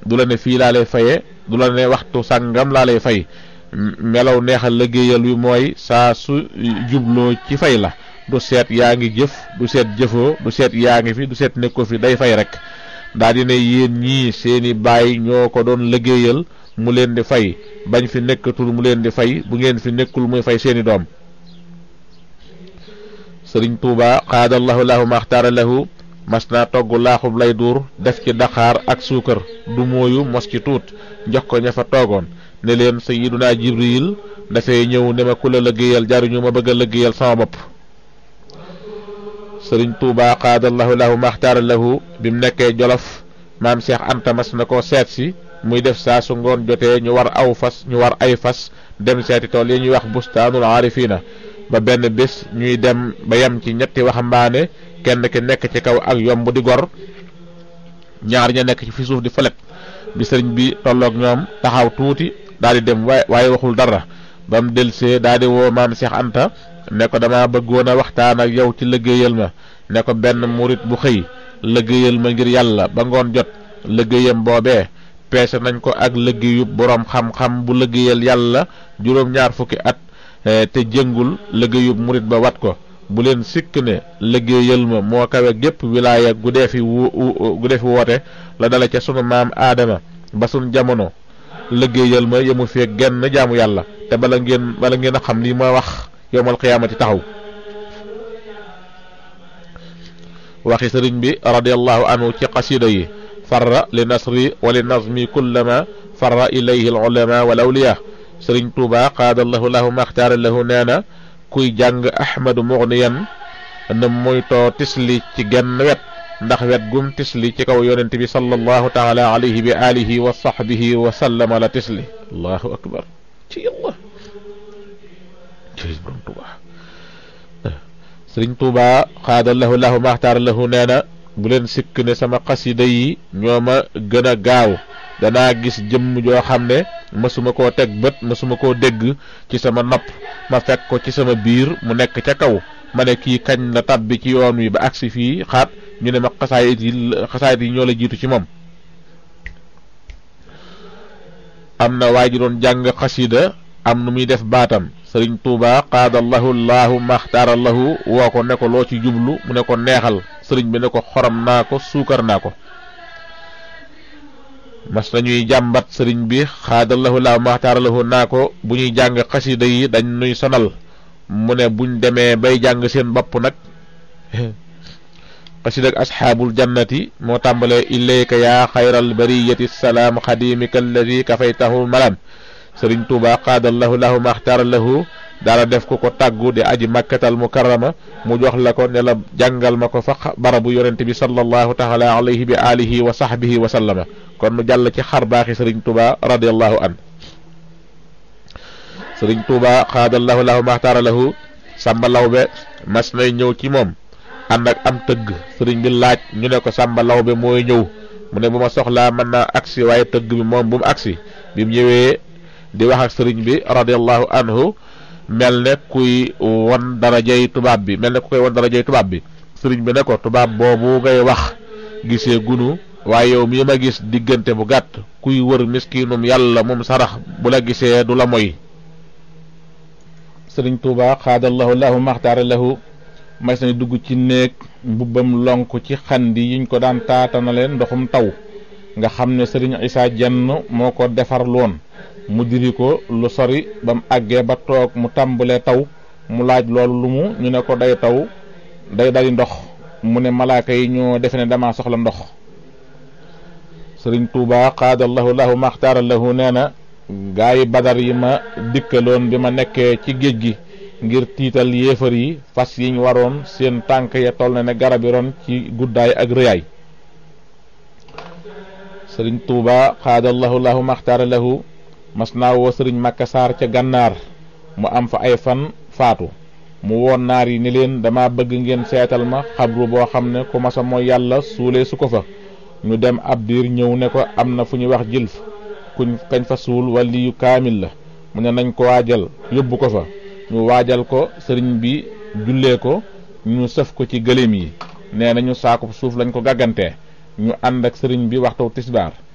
du la ne fii laa lay faye du la ne waxtu sàngam laa lay fay melaw neexal liggéeyal wi mooy saa su jubloo ci fay la du seet yaa ngi jëf du seet jëfoo du seet yaa ngi fi du seet nekkoo fi day fay rek daa di ne yéen ñii seeni baay ñoo ko doon liggéeyal mu leen di fay bañ fi nekkatul mu leen di fay bu ngeen fi nekkul muy fay seeni doom sëriñ tuuba xaadallahu lahu maxtaara lahu mas naa togg laaxub lay duur def ci daqaar ak suukar du mooyu mos ci tuut jox ko ña fa toogoon ne leen sayiduna jibril dafay ñëw ne ma ku la liggéeyal jaruñu ma bëgg a liggéeyal sama bopp sëriñ tuuba xaadallahu lahu maxtaara lahu bi mu nekkee jolof maam Cheikh Anta mas na ko seet si muy def saa su ngoon jotee ñu war aw fas ñu war ay fas dem seeti tool yi ñuy wax bustaanul aarifina ba benn bés ñuy dem ba yem ci ñetti waxambaane kenn ki nekk ci kaw ak yomb di gor ñaar ña nekk ci fi suuf di falet bi sëriñ bi tolloog ñoom taxaw tuuti daal di dem waaye waaye waxul dara ba mu delsee daal di woo maam Cheikh Anta ne ko dama bëggoon a waxtaan ak yow ci liggéeyal ma ne ko benn murit bu xëy liggéeyal ma ngir yàlla ba ngoon jot liggéeyam boobee peese nañ ko ak liggéeyub boroom xam-xam bu liggéeyal yàlla juróom-ñaar fukki at te jëngul liggéeyub murit ba wat ko bu leen sikk ne liggéeyal ma moo kawe gépp wilaaya gu dee fi wu gu dee fi woote la dala ca sunu maam aadama ba sunu jamono liggéeyal ma yemu fee genn jaamu yàlla te bala ngeen bala ngeen a xam li ma wax yowmal xiyaamati taxaw waxi sëriñ bi radiallahu anhu ci qasida yi farra li nasri wa li nazmi kullama farra ilayhi al ulama wal awliya sëriñ tuuba qaadallahu lahu maxtaara lahu nee na kuy jàng ahmadu mugniyan na moytoo tisli ci genn wet ndax wet gum tisli ci kaw yonent bi sallallahu taala alayhi bi alihi wa sahbihi wa sallama la tisli allahu akbar ci yàlla borom tuuba sëriñ tuuba xaadallahu lahu maxtaar lahu nee na bu leen sikk ne sama xasida yi ñoo ma gën a gaaw danaa gis jëmm joo xam ne mësuma koo teg bët mësuma koo dégg ci sama nopp ma fekk ko ci sama biir mu nekk ca kaw ma ne kii kañ la tabbi ci yoon wi ba agsi fii xaat ñu ne ma xasaayit yi xasaayit yi ñoo la jiitu ci moom am na waa ji doon jàng xasida am nu muy def baatam sëriñ tuuba qaadallahu llahu maxtaarallahu woo ko ne ko loo ci jublu mu ne ko neexal sëriñ bi ne ko xorom naa ko suukar naa ko mas nañuy jàmbat sëriñ bi xaadallahu llahu maxtaarallahu naa ko bu ñuy jàng xasida yi dañ nuy sonal mu ne buñ demee bay jàng seen bopp nag xasida ak asxaabul jannati moo tàmbalee ilayka yaa xayral bariyati salaam xadimika alladi kafaytahu malam sëriñ tuuba qaadallahu lahu maxtaara lahu daala def ko ko tàggu di aji makkatal mukarrama mu jox la ko ne la jàngal ma ko fa barabu yonente bi sallallahu taala alayhi bi alihi wa sahbihi wa sallama kon mu jàll ci xar baaxi sëriñ tuuba radiallahu an sëriñ tuuba qaadallahu lahu maxtaara lahu sàmba lawbe mas nay ñëw ci moom ànd ak am tëgg sëriñ bi laaj ñu ne ko sàmba lawbe mooy ñëw mu ne bu ma soxlaa mën naa agsi waaye tëgg bi moom bu mu agsi bi mu ñëwee di wax ak sëriñ bi radiallahu anhu mel ne kuy won darajay tubaab bi mel ne ku koy won darajay tubaab bi sëriñ bi ne ko tubaab boobu ngay wax gisee gunu waaye yow mii ma gis diggante bu gàtt kuy wër miskinum yàlla moom sarax bu la gisee du la moy sëriñ tuuba xaadallahu lahu maxtaara lahu mas nañ dugg ci néeg mbubbam lonk ci xandi yiñ ko daan taatanale ndoxum taw nga xam ne sëriñ isaa jenn moo ko defar loon mu diri ko lu sori ba mu àggee ba toog mu tàmbalee taw mu laaj loolu lu mu ñu ne ko day taw day dali ndox mu ne malaaka yi ñoo defe ne dama soxla ndox sëriñ tuuba qaadallahu lahu maxtaara lahu nee na gaa yi badar yi ma dikkaloon bi ma nekkee ci géej gi ngir tiital yéefar yi fas yiñ waroon seen tànk ya toll na ne garab yi ron ci guddaay ak rëyaay sëriñ tuuba xaadallahu lahu maxtaara lahu mas naa woo sëriñ Makka Saar ca gànnaar mu am fa ay fan faatu mu woon naar yi ni leen dama bëgg ngeen seetal ma xabru boo xam ne ku masa mooy yàlla suulee su ko fa ñu dem ab diir ñëw ne ko am na fu ñuy wax jilf kuñ kañ fa suul wali yu kaamil la mu ne nañ ko waajal yóbbu ko fa ñu waajal ko sëriñ bi jullee ko ñu sëf ko ci gëléem yi nee nañu saakub suuf lañ ko gàggantee ñu ànd ak sëriñ bi waxtu tisbaar